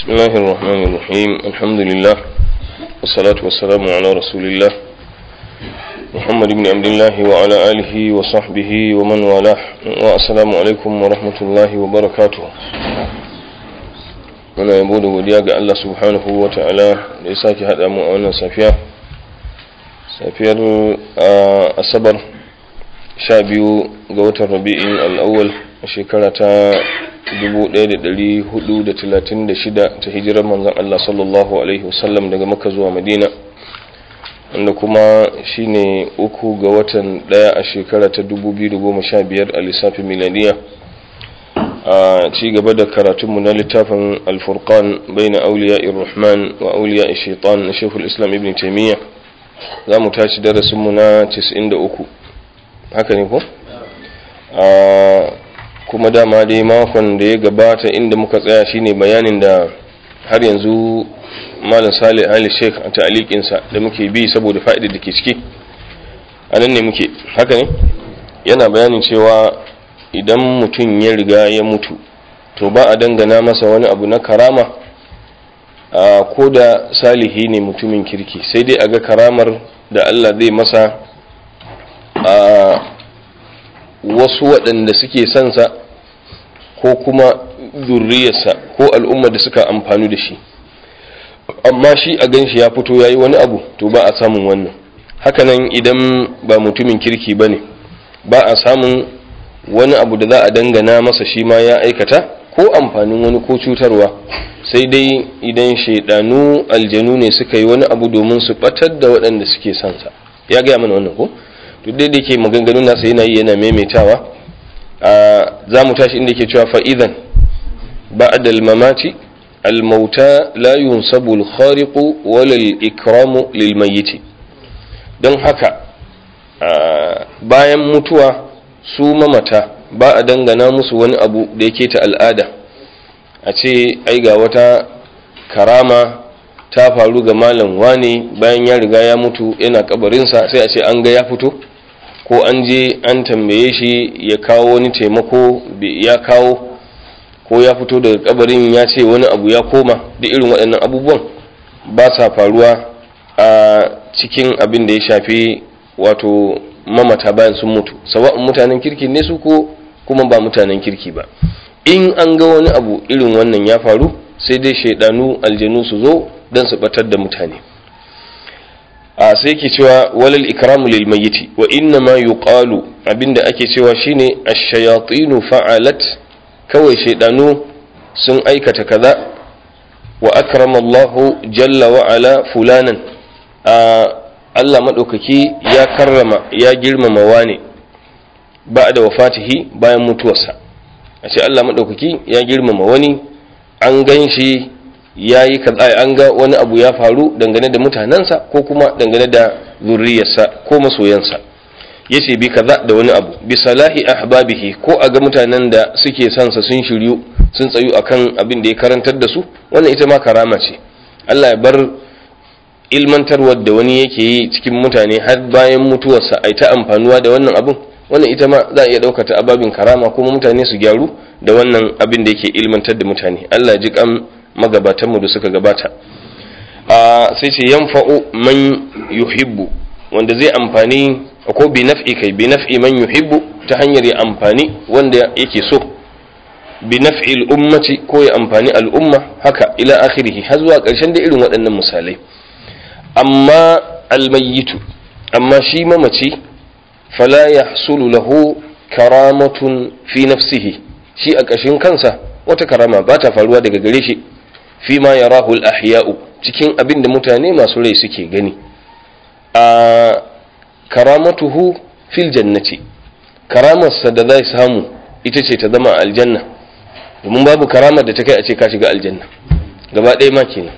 بسم الله الرحمن الرحيم الحمد لله والصلاة والسلام على رسول الله محمد بن عبد الله وعلى آله وصحبه ومن والاه والسلام عليكم ورحمة الله وبركاته muna yabo da godiya ga Allah subhanahu wa ta'ala da ya sake haɗa mu a wannan safiya safiyar asabar sha biyu ga watan rabi'in al'awwal a shekara ta 1436 ta hijirar manzan Allah sallallahu alaihi wasallam daga maka zuwa madina wanda kuma shine uku ga watan daya a shekara ta 2015 a lissafin miladiya a ci gaba da karatunmu na littafin alfurkan bai na auliya irrahman wa auliya shaitan na shekul islam ibn taimiyya za mu tashi darasinmu na 93 haka ne ko? kuma dama dai makon da ya gabata inda muka tsaya shine bayanin da har yanzu malam salih ali sheikh a ta'alikinsa da muke bi saboda fa'idar da ke ciki a nan ne muke haka ne yana bayanin cewa idan mutum ya riga ya mutu to ba a dangana masa wani abu na karama a ko da salihi ne mutumin kirki sai dai a ga karamar da allah zai masa a wasu waɗanda suke sansa ko kuma zurriyarsa ko al'umma da suka amfani da shi amma shi a ganshi ya fito ya yi wani abu to ba a samun wannan hakanan idan ba mutumin kirki ba ne ba a samun wani abu da za a dangana masa shi ma ya aikata ko amfanin wani ko cutarwa sai dai idan shaidanu aljanu ne suka yi wani abu domin su batar da waɗanda suke sansa ya gaya mana wannan ko duk dai da ke maganganun nasa yana yi yana maimaitawa za mu tashi inda ke cewa fa'idan ba'ad al-mamati al-mauta la yunsabu al-khariqu wala al-ikramu lil mayyiti don haka bayan mutuwa su mamata ba a dangana musu wani abu da yake ta al'ada a ce ai ga wata karama ta faru ga malam wane bayan ya riga ya mutu yana kabarinsa sai a ce an ga ya fito ko an je an tambaye shi ya kawo wani taimako ya kawo ko ya fito daga kabarin ya ce wani abu ya koma da irin waɗannan abubuwan ba sa faruwa a cikin abin da ya shafi wato mamata bayan sun mutu sawa'un mutanen kirki ne su ko kuma ba mutanen kirki ba in an ga wani abu irin wannan ya faru sai dai shaidanu aljanu su zo don su batar da mutane a sai ke cewa walal ikramu lil mayyiti wa inna ma yuqalu abinda ake cewa shine ash-shayatinu fa'alat kawai shaydanu sun aikata kaza wa akrama Allah jalla wa ala fulanan a Allah madaukaki ya karrama ya girmama wane ba'da wafatihi bayan mutuwarsa a ce Allah madaukaki ya girmama wani an ganshi ya yi kaza an ga wani abu ya faru dangane da mutanensa ko kuma dangane da zurriyarsa ko masoyansa ya ce bi kaza da wani abu bi salahi ahbabihi ko a ga mutanen da suke sansa sun shiryu sun tsayu akan abin da ya karantar da su wannan ita ma karama ce Allah ya bar ilmantarwar da wani yake yi cikin mutane har bayan mutuwarsa ai ta amfanuwa da wannan abin wannan ita ma za a iya ɗaukata ababin karama kuma mutane su gyaru da wannan abin da yake ilmantar da mutane Allah ji kan magabatanmu da suka gabata sai ce yanfa'u man yuhibbu wanda zai amfani ko bi naf'i kai bi naf'i man yuhibbu ta hanyar ya amfani wanda yake so bi naf'i al'ummati ko ya amfani al'umma haka ila akhirih har zuwa ƙarshen da irin waɗannan misalai amma almayyitu amma shi mamaci fala yahsulu lahu karamatun fi nafsihi shi a ƙashin kansa wata karama ba ta faruwa daga gare shi fi ma ya rahul ahya'u cikin abin da mutane masu rai suke gani a karamatuhu fil jannati karamarsa da zai samu ita ce ta zama aljanna domin babu karamar da ta kai a ce ka shiga aljanna gaba ɗaya ma kenan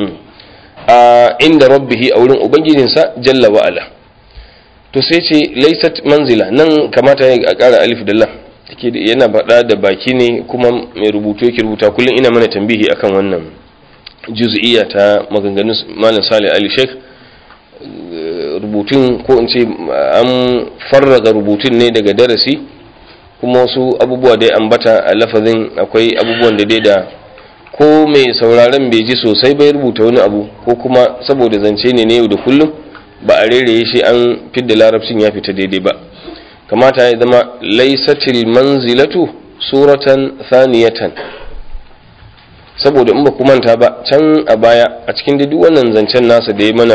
a inda rabbihi a wurin ubangijinsa jalla wa'ala to sai ce laisat manzila nan kamata ya ƙara alif da lam yana faɗa da baki ne kuma mai rubutu yake rubuta kullum ina mana tambihi akan wannan juz'iyya ta maganganun malam salih ali sheikh rubutun ko in ce an farraga rubutun ne daga darasi kuma wasu abubuwa dai ambata a lafazin akwai abubuwan da dai da ko mai sauraron bai ji sosai bai rubuta wani abu ko kuma saboda zance ne na yau da kullum ba a reraye shi an fidda larabcin ya fita daidai ba kamata ya zama laisatil manzilatu suratan thaniyatan saboda in ba ku manta ba can a baya a cikin duk wannan zancen nasa da ya mana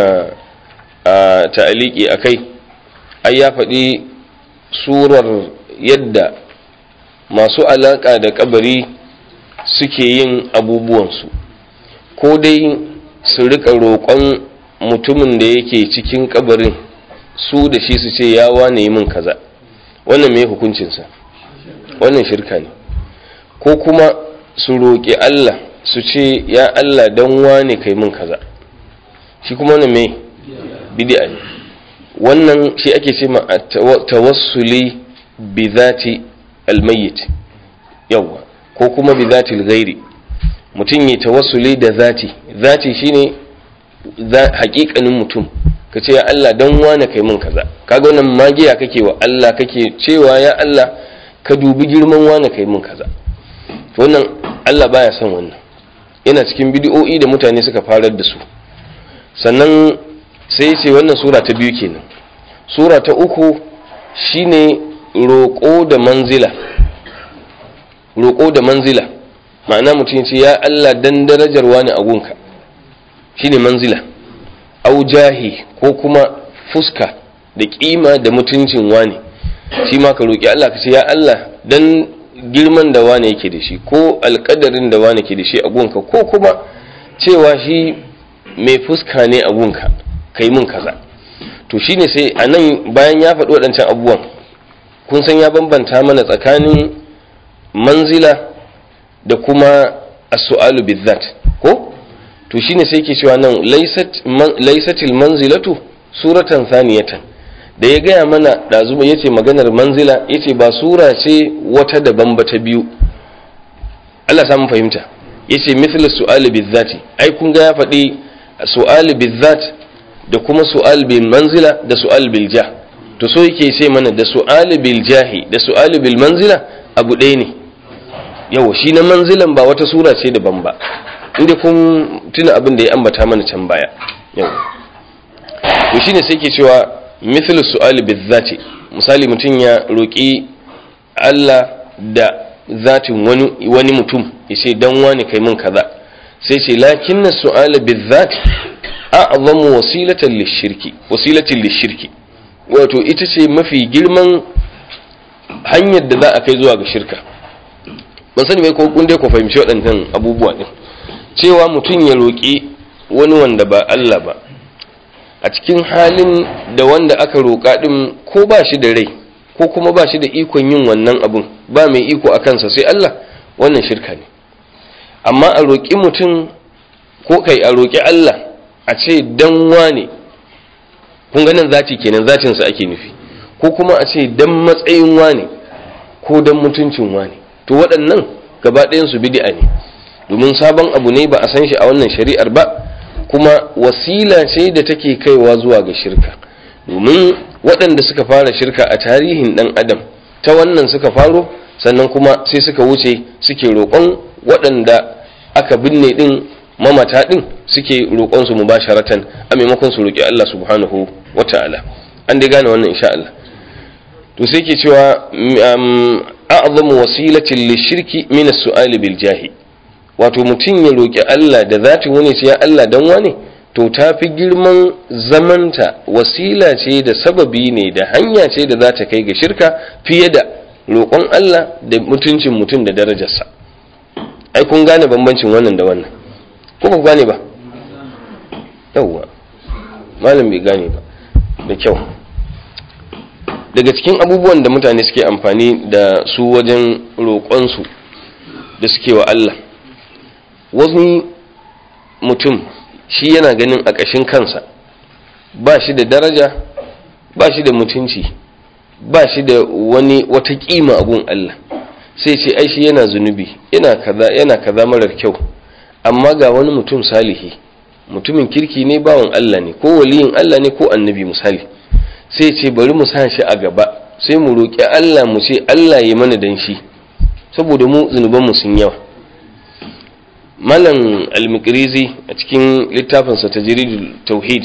a ta'aliki a kai ai ya faɗi surar yadda masu alaƙa da kabari suke yin abubuwansu ko dai su rika roƙon mutumin da yake cikin kabarin su da shi su ce ya wane yi min kaza wannan mai hukuncinsa wannan shirka ne ko kuma su roƙi Allah su ce ya Allah don wane kai min kaza shi kuma wannan mai bid'a ne wannan shi ake ce ma tawassuli bi zati almayyit yawa ko kuma bi zati ghairi mutum ya tawassuli da zati zati shine haƙiƙanin mutum ka ce ya Allah don wane kai min kaza kaga wannan magiya kake wa Allah kake cewa ya Allah ka dubi girman wane kai min kaza to wannan Allah baya son wannan yana cikin bidiyo'i da mutane suka farar da su sannan sai ce wannan sura ta biyu kenan sura ta uku shine roƙo da manzila roƙo da manzila ma'ana mutum ce ya Allah dan darajar wani agunka shine manzila au jahi ko kuma fuska da kima da mutuncin wani shi ma ka roƙi Allah ka ce ya Allah dan girman da wane yake da shi ko alƙadarin da wane ke da shi a gunka ko kuma cewa shi mai fuska ne a gunka kai mun kaza to shine sai a nan bayan ya faɗi waɗancan abubuwan kun san ya bambanta mana tsakanin manzila da kuma as-su'alu bizzat ko to shine sai ke cewa nan laisatil manzilatu suratan thaniyatan da ya gaya mana ɗazu ya ce maganar manzila ya ce ba sura ce wata daban ba ta biyu Allah samun fahimta ya ce mithla su'ali bizzati ai kun ga ya faɗi su'ali bizzat da kuma su'al bil manzila da su'al bil jah to so yake ce mana da su'ali bil jahi da su'ali bil manzila abu ɗaya ne yau shi na manzilan ba wata sura ce daban ba inda kun tuna abin da ya ambata mana can baya yau to shine sai ke cewa mithlu su'ali bizzati misali mutum ya roƙi Allah da zatin wani wani mutum yace dan wani kai min kaza sai ce lakinna su'ala bizzati a'zamu wasilatan lishirki wasilatin lishirki wato ita ce mafi girman hanyar da za a kai zuwa ga shirka ban sani mai ko kun dai ku fahimci waɗannan abubuwa din cewa mutum ya roƙi wani wanda ba Allah ba a cikin halin da wanda aka roƙa ɗin ko ba shi da rai ko kuma ba shi da ikon yin wannan abun ba mai iko a kansa sai Allah wannan shirka ne amma a roƙi mutum ko kai a roƙi Allah a ce dan wane kun ganin zati kenan zatinsa ake nufi ko kuma a ce dan matsayin wane ko dan mutuncin wane to waɗannan gaba ɗayansu bid'a ne domin sabon abu ne ba a san shi a wannan shari'ar ba kuma wasila ce da take kaiwa zuwa ga shirka domin waɗanda suka fara shirka a tarihin ɗan adam ta wannan suka faro sannan kuma sai suka wuce suke roƙon waɗanda aka binne ɗin mamata ɗin suke roƙon su mubasharatan a maimakon su roƙi Allah subhanahu wa ta'ala an dai gane wannan insha Allah to sai ke cewa a'zamu wasilatin lishirki min as-su'ali bil jahi wato mutum ya roƙi Allah da zatin wani ce ya Allah dan wane to ta fi girman zamanta wasila ce da sababi ne da hanya ce da za ta kai ga shirka fiye da roƙon Allah da mutuncin mutum da darajarsa ai kun gane bambancin wannan da wannan ko ba gane ba yawwa malam bai gane ba da kyau daga cikin abubuwan da mutane suke amfani da su wajen roƙonsu da suke wa Allah wani mutum shi yana ganin a ƙashin kansa ba shi da daraja ba shi da mutunci ba shi da wani wata ƙima a gun Allah sai ce ai shi yana zunubi yana kaza yana kaza marar kyau amma ga wani mutum salihi mutumin kirki ne bawan Allah ne ko waliyin Allah ne ko annabi misali sai ce bari mu sa shi a gaba sai mu roƙi Allah mu ce Allah ya mana dan shi saboda mu zunubanmu sun yawa malam al-mikrizi a cikin littafinsa ta jiridul tauhid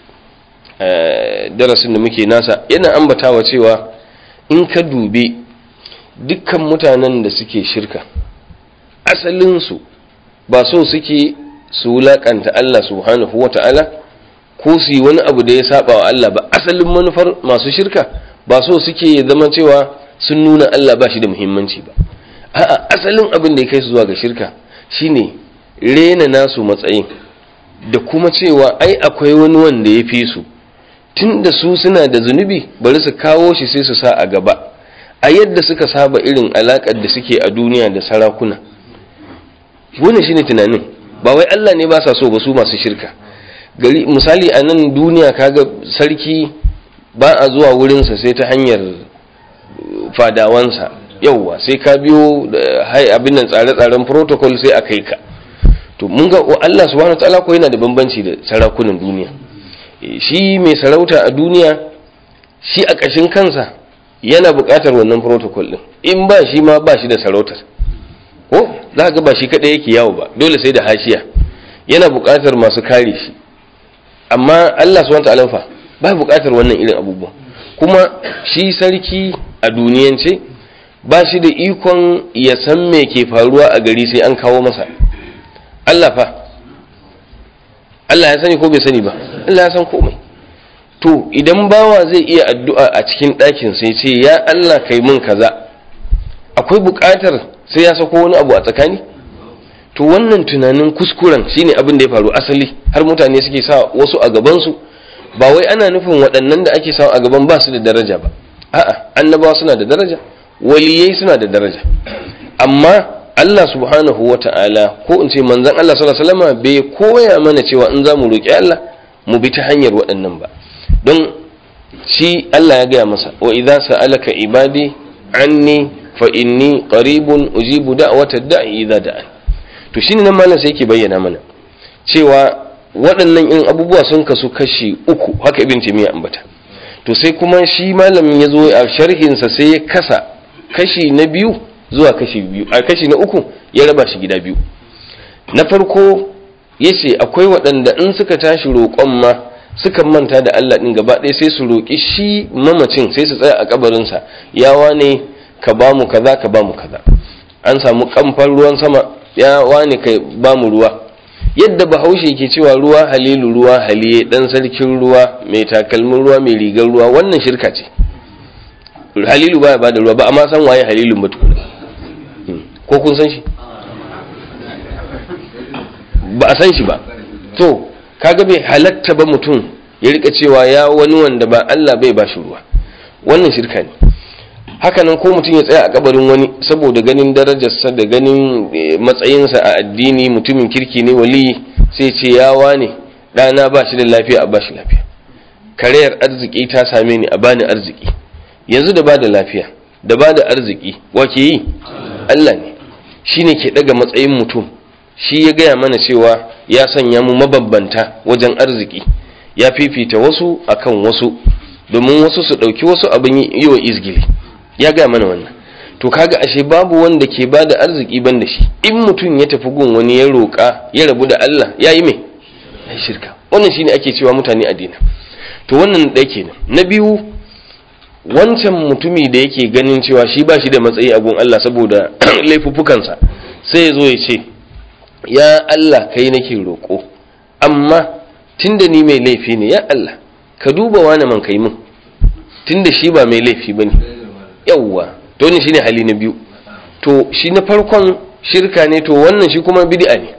darasin da muke nasa yana ambatawa cewa in ka dubi dukkan mutanen da suke shirka asalinsu ba so suke su wulaƙanta Allah subhanahu wa ta'ala ko su yi wani abu da ya saba wa Allah ba asalin manufar masu shirka ba so suke zama cewa sun nuna Allah ba shi da muhimmanci ba a'a asalin abin da ya kai su zuwa ga shirka shine rena nasu matsayin da kuma cewa ai akwai wani wanda ya fi su tun da su suna da zunubi bari su kawo shi sai su sa a gaba a yadda suka saba irin alaƙar da suke a duniya da sarakuna wannan shine tunanin ba wai Allah ne ba sa so ba su masu shirka gari misali a nan duniya kaga sarki ba a zuwa wurinsa sai ta hanyar fadawansa yauwa sai ka biyo hai abin nan tsare-tsaren protocol sai a kai ka to mun ga Allah subhanahu wataala ko yana da bambanci da sarakunan duniya shi mai sarauta a duniya shi a ƙashin kansa yana buƙatar wannan protocol din in ba shi ma ba shi da sarautar ko za ga ba shi kaɗai yake yawo ba dole sai da hashiya yana buƙatar masu kare shi amma Allah subhanahu wataala fa ba buƙatar wannan irin abubuwa kuma shi sarki a duniyance ba shi da ikon ya san me ke faruwa a gari sai an kawo masa Allah fa Allah ya sani ko bai sani ba Allah ya san komai to idan bawa zai iya addu'a a cikin ɗakin sai ce ya Allah kai mun kaza akwai buƙatar sai ya sako wani abu a tsakani to wannan tunanin kuskuren shine abin da ya faru asali har mutane suke sa wasu a gabansu ba wai ana nufin waɗannan da ake sawa a gaban ba su da daraja ba a'a annabawa suna da daraja waliyai suna da daraja amma Allah subhanahu wa ta'ala ko in ce manzan Allah sallallahu alaihi wasallam bai koya mana cewa in za mu roƙi Allah mu bi ta hanyar waɗannan ba don shi Allah ya gaya masa wa idza sa'alaka ibadi anni fa inni qaribun ujibu da'wata da'i idza da'an to shine nan malam sai yake bayyana mana cewa waɗannan in abubuwa sun kasu kashi uku haka ibn taymiya ambata to sai kuma shi malamin ya zo a sharhinsa sai ya kasa kashi na biyu zuwa kashi biyu a kashi na uku ya raba shi gida biyu na farko ya ce akwai waɗanda in suka tashi roƙon ma suka manta da Allah ɗin gaba ɗaya sai su roƙi shi mamacin sai su tsaya a kabarinsa yawa ne ka ba mu kaza ka ba mu kaza an samu kamfan ruwan sama ya wane ka ba mu ruwa yadda bahaushe ke cewa ruwa halilu ruwa haliye dan sarkin ruwa mai takalmin ruwa mai rigar ruwa wannan shirka ce halilu baya bada ruwa ba amma san waye halilun ba tukuna ko kun san shi ba a san shi ba to kaga bai halatta ba mutum ya rika cewa ya wani wanda ba Allah bai bashi ruwa wannan shirka ne hakanan ko mutum ya tsaya a kabarin wani saboda ganin darajarsa da ganin matsayinsa a addini mutumin kirki ne wali sai ce yawa ne ɗana ba shi da lafiya a ba shi lafiya karayar arziki ta same ni a bani arziki yanzu da ba da lafiya da ba da arziki wake yi Allah ne shi ne ke ɗaga matsayin mutum shi ya gaya mana cewa ya sanya mu mabambanta wajen arziki ya fifita wasu akan wasu domin wasu su ɗauki wasu abin yi wa izgili ya gaya mana wannan to kaga ashe babu wanda ke ba da arziki ban da shi in mutum ya tafi gun wani ya roƙa ya rabu da Allah ya yi mai ya shirka wannan shine ake cewa mutane addina to wannan ɗaya kenan na biyu wancan mutumi da yake ganin cewa shi ba shi da matsayi a gun Allah saboda laifuffukansa sai ya zo ya ce ya Allah kai nake roƙo amma tunda ni mai laifi ne ya Allah ka duba wani man kai min tunda shi ba mai laifi bane yawwa to ne shine hali na biyu to shi na farkon shirka ne to wannan shi kuma bid'a ne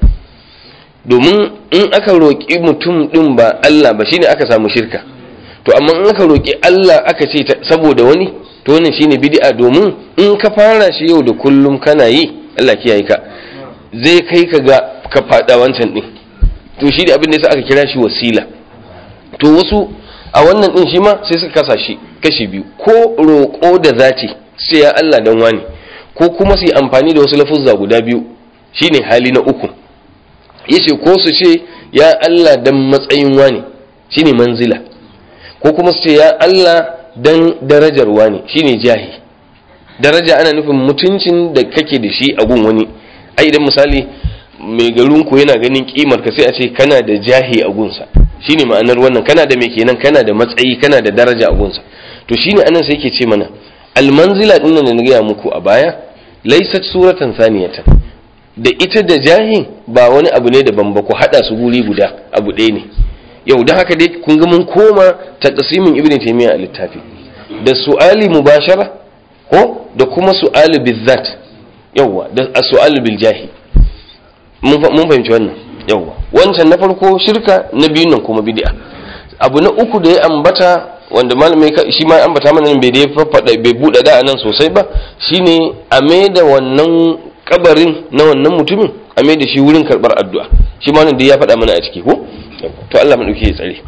domin in aka roƙi mutum din ba Allah ba shine aka samu shirka to amma in aka roƙi Allah aka ce saboda wani to wannan shine bid'a domin in ka fara shi yau da kullum kana yi Allah kiyaye ka zai kai ka ga ka fada wancan din to shi da abin da yasa aka kira shi wasila to wasu a wannan din shi ma sai suka kasa shi kashi biyu ko roƙo da zati sai ya Allah dan wani ko kuma su yi amfani da wasu lafuzza guda biyu shine hali na uku yace ko su ce ya Allah dan matsayin wani shine manzila ko kuma su ce ya Allah dan darajar wani shine jahi daraja ana nufin mutuncin da kake da shi a gun wani ai idan misali mai garinku yana ganin kimar ka sai a ce kana da jahi a gunsa shine ma'anar wannan kana da mai kenan kana da matsayi kana da daraja a gunsa to shine anan sai yake ce mana almanzila din nan da na gaya muku a baya laysat suratan saniyatan da ita da jahin ba wani abu ne daban ba ku hada su guri guda abu ɗaya ne yau da haka dai kun ga mun koma taqsimin ibn taymiya a littafi da su'ali mubashara ko da kuma su'ali bizzat yawa da su'ali bil jahi mun fahimci wannan yawa wancan na farko shirka na biyun nan kuma bid'a abu na uku da ya ambata wanda malamai shi ma ambata mana bai da faffada bai buɗe da nan sosai ba shine a da wannan kabarin na wannan mutumin a da shi wurin karɓar addu'a shi ma da ya faɗa mana a ciki ko to Allah maɗauki ya tsare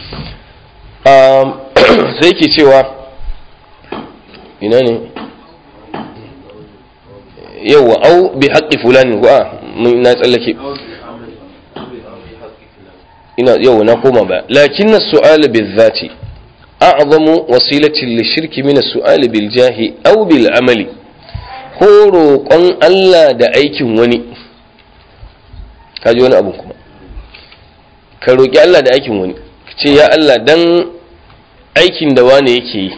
sai ke cewa ina ne yauwa au bi haƙƙi fulani ko a na tsallake ina yau na koma ba lakin su'al bil zati a'zamu wasilatin lishirki min su'al bil jahi aw bil amali ko roƙon Allah da aikin wani kaji wani abu kuma ka roƙi Allah da aikin wani ce ya Allah dan aikin da wane yake yi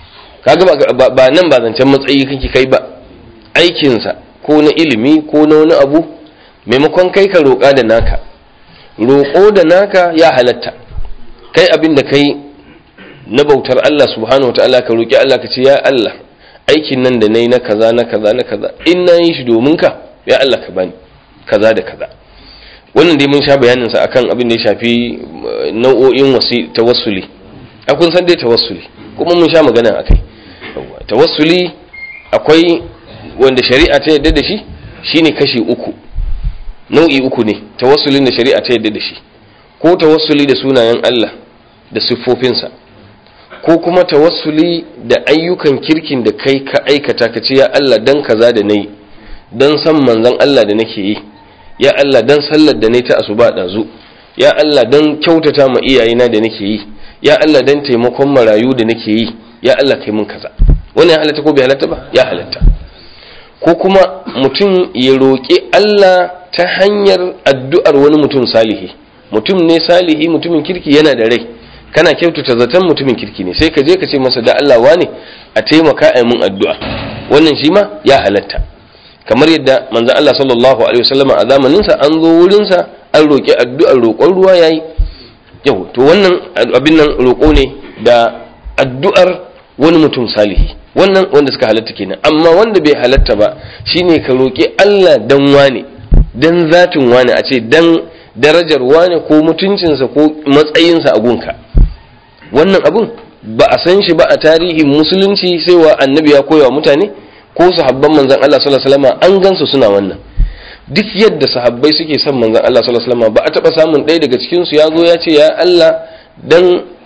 kaga ba nan ba zancen matsayi kake kai ba aikinsa ko na ilimi ko na wani abu maimakon kai ka roƙa da naka roƙo da naka ya halatta kai abin da kai na bautar Allah subhanahu wataala ka roƙi Allah ka ce ya Allah aikin nan da nayi na kaza na kaza na kaza in na yi shi domin ka ya Allah ka bani kaza da kaza wannan dai mun sha bayanin sa akan abin da ya shafi nau'o'in wasi tawassuli a kun san dai tawassuli kuma mun sha magana akai tawassuli akwai wanda shari'a ta yadda da shi shine kashi uku nau'i uku ne tawassulin da shari'a ta yadda da shi ko tawassuli da sunayen Allah da siffofinsa ko kuma tawassuli da ayyukan kirkin da kai ka aikata ka ce ya Allah dan kaza da nayi dan san manzon Allah da nake yi ya Allah dan sallar da nayi ta asuba dazu ya Allah dan kyautata ma iyayena da nake yi ya Allah dan taimakon marayu da nake yi ya Allah kai mun kaza wannan ya halatta ko bai halatta ba ya halatta ko kuma mutum ya roƙi Allah ta hanyar addu'ar wani mutum salihi mutum ne salihi mutumin kirki yana da rai kana kyautata zaton mutumin kirki ne sai ka je ka ce masa da Allah wane a taimaka a mun addu'a wannan shi ma ya halatta kamar yadda manzon Allah sallallahu alaihi wasallam a zamanin sa an zo wurin sa an roƙi addu'ar roƙon ruwa yayi yau to wannan abin nan roƙo ne da addu'ar wani mutum salihi wannan wanda suka halatta kenan amma wanda bai halatta ba shine ka roƙi Allah dan wane dan zatin wane a ce dan darajar wane ko mutuncinsa ko matsayinsa a gunka wannan abun ba a san shi ba a tarihin musulunci sai wa annabi ya koya wa mutane ko sahabban manzon Allah sallallahu alaihi wasallam an gansu suna wannan duk yadda sahabbai suke son manzon Allah sallallahu alaihi wasallam ba a taba samun ɗaya daga cikin su ya zo ya ce ya Allah dan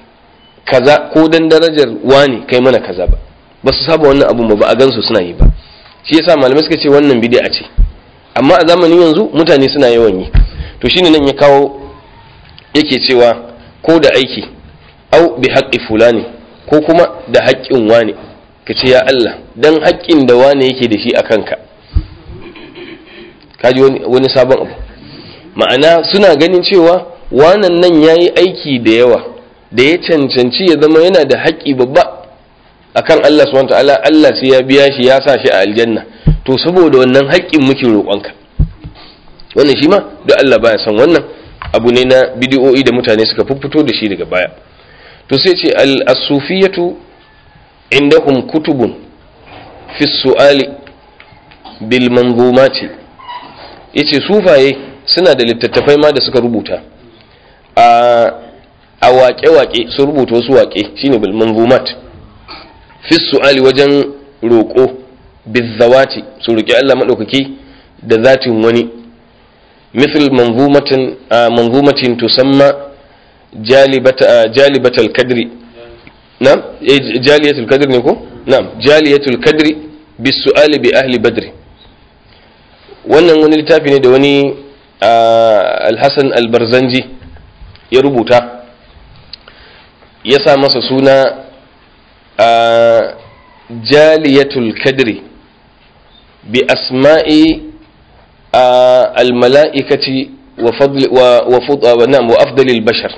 kaza ko dan darajar wani kai mana kaza ba ba su saba wannan abun ba ba a gansu suna yi ba shi yasa malamai suka ce wannan bid'a ce amma a zamanin yanzu mutane suna yawan yi to shine nan ya kawo yake cewa ko da aiki au bi haqqi fulani ko kuma da haƙƙin wani ka ce ya Allah dan haƙƙin da wani yake da shi a kanka kaji wani, wani sabon abu ma'ana suna ganin cewa wanan nan yayi aiki da yawa da ya cancanci ya zama yana da haƙƙi babba akan Allah subhanahu ta'ala Allah sai ya biya shi ya sa shi a aljanna to saboda wannan haƙƙin muke roƙonka wannan shi ma duk Allah baya san wannan abu ne na bidiyo'i da mutane suka fito da shi daga baya to sai ce al-asufiyatu indahum kutubun fi su'ali bil manzumati yace sufaye suna da littattafai ma da suka rubuta a a waƙe-waƙe sun rubuta wasu waƙe shine bil manzumat fi su'ali wajen roƙo bizawati su roƙi Allah maɗaukaki da zatin wani مثل منظومة منظومة تسمى جالبة جالبة الكدر نعم جالية الكدر نكو نعم جالية الكدر بالسؤال بأهل بدر wannan wani littafi ne da wani alhassan albarzanji ya rubuta ya sa masa suna jaliyatul kadri bi asma'i al-mala'ikati wa fadli wa wa na'am wa afdalil bashar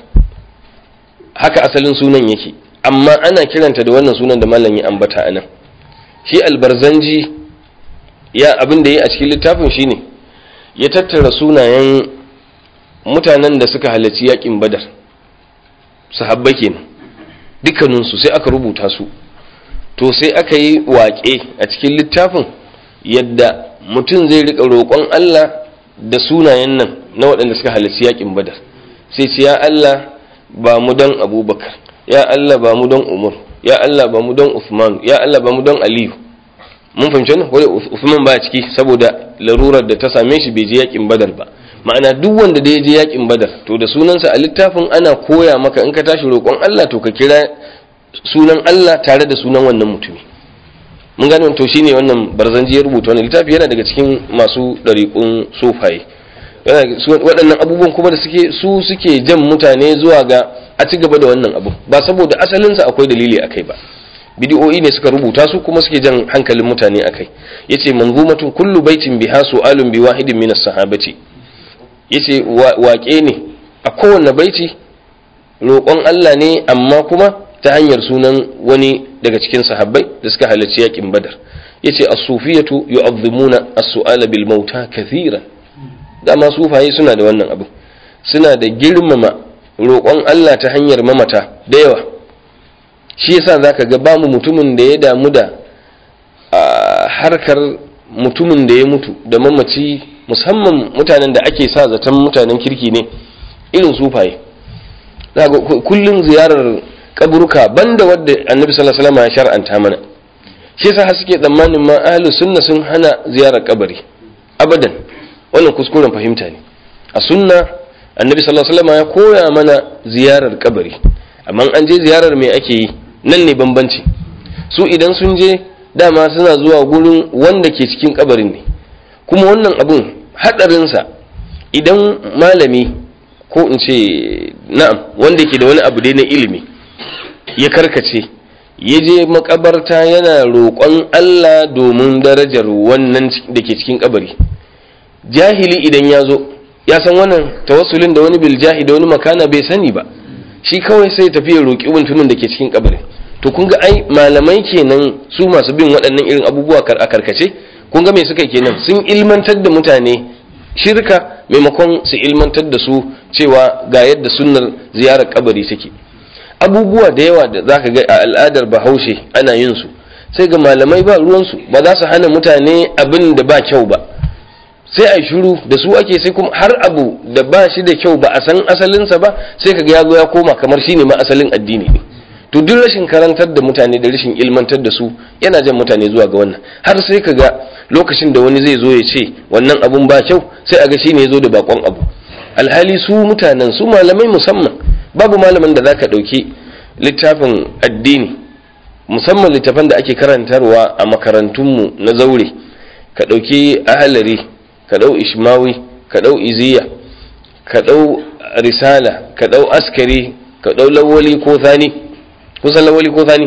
haka asalin sunan yake amma ana kiranta da wannan sunan da mallan ya ambata anan shi albarzanji ya abin da ya a cikin littafin shine ya tattara sunayen mutanen da suka halarci yakin badar sahabbai kenan dukkaninsu sai aka rubuta su to sai aka yi waƙe a cikin littafin yadda mutum zai riƙa roƙon Allah da sunayen nan na waɗanda suka halarci yakin badar sai ce ya Allah ba mu don abubakar ya Allah ba mu don umar ya Allah ba mu don usman ya Allah ba mu don aliyu mun fahimci wannan wai usman ba ciki saboda larurar da ta same shi bai je yakin badar ba ma'ana duk wanda da ya je yakin badar to da sunansa a littafin ana koya maka in ka tashi roƙon Allah to ka kira sunan Allah tare da sunan wannan mutumi mun gane to shine wannan barzanji ya rubuta wannan littafi yana daga cikin masu ɗariƙun sufaye waɗannan abubuwan kuma da suke su suke jan mutane zuwa ga a ci gaba da wannan abu ba saboda asalinsa akwai dalili akai ba bidiyoyi ne suka rubuta su kuma suke jan hankalin mutane akai yace manzumatun kullu baitin biha su'alun bi wahidin min as-sahabati yace waƙe ne a kowanne baiti roƙon Allah ne amma kuma ta hanyar sunan wani daga cikin sahabbai da suka halarci yakin badar yace as-sufiyatu yu'azzimuna as-su'ala bil mauta kathiran dama sufaye suna da wannan abu suna da girmama roƙon Allah ta hanyar mamata da yawa shi yasa zaka ga bamu mutumin da ya damu da harkar mutumin da ya mutu da mamaci musamman mutanen da ake sa zaton mutanen kirki ne irin sufaye kullum ziyarar kaburuka banda wadda annabi sallallahu alaihi wasallam ya shar'anta mana shi yasa har suke tsammanin ma ahlus sunna sun hana ziyarar kabari abadan wannan kuskuren fahimta ne a sunna annabi sallallahu alaihi wasallam ya koya mana ziyarar kabari amma an je ziyarar me ake yi nan ne bambanci su idan sun je dama suna zuwa gurin wanda ke cikin kabarin ne kuma wannan abun hadarinsa idan malami ko in ce na'am wanda ke da wani abu dai na ilimi ya karkace ya je makabarta yana roƙon Allah domin darajar wannan da ke cikin kabari jahili idan ya zo ya san wannan tawassulin da wani biljahi da wani makana bai sani ba shi kawai sai tafi ya roƙi mutumin da ke cikin kabari to kun ga ai malamai kenan su masu bin waɗannan irin abubuwa a karkace kun ga me suka kenan sun ilmantar da mutane shirka maimakon su ilmantar da su cewa ga yadda sunnar ziyarar kabari take abubuwa da yawa da zaka ga a al'adar bahaushe ana yin su sai ga malamai ba ruwansu ba za su hana mutane abin da ba kyau ba sai a shiru da su ake sai kuma har abu da ba shi da kyau ba a san asalinsa ba sai kaga ya zo ya koma kamar shine ma asalin addini ne to duk rashin karantar da mutane da rashin ilmantar da su yana jan mutane zuwa ga wannan har sai kaga lokacin da wani zai zo ya ce wannan abun ba kyau sai a ga shine ya zo da bakon abu alhali su mutanen su malamai musamman babu malamin da zaka dauki littafin addini musamman littafan da ake karantarwa a makarantunmu na zaure ka dauki ahalari ka ɗau ishmawi ka ɗau iziya ka ɗau risala ka ɗau askari ka ɗau lawali ko thani kusan lawali ko thani